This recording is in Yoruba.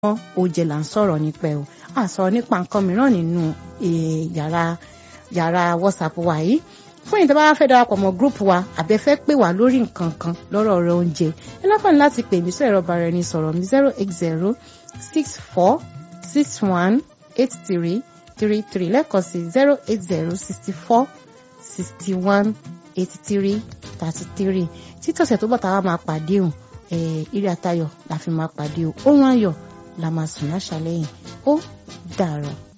mọ́ oúnjẹ là ń sọ̀rọ̀ nípa ẹ̀ o à sọ̀rọ̀ nípa nǹkan mìíràn nínú yàrá yàrá whatsapp wa yìí fún ìdí bá fẹ́ darapọ̀ mọ́ group wa àbẹ fẹ́ pè wá lórí nǹkan kan lọ́rọ̀ ọ̀rọ̀ oúnjẹ ẹ lọ́kàn láti pè mí sí ẹ̀rọ bara ẹni sọ̀rọ̀ mi zero eight zero six four six one eight three three three lẹ́ẹ̀kan sí zero eight zero sixty four sixty one eighty three thirty three títọ̀sẹ̀ tó bọ̀ tá a máa pàdé o ire àtayọ̀ la fi máa pàdé o ohun ayọ̀ la máa sùn láṣálẹ́ yìí ó dàárọ̀.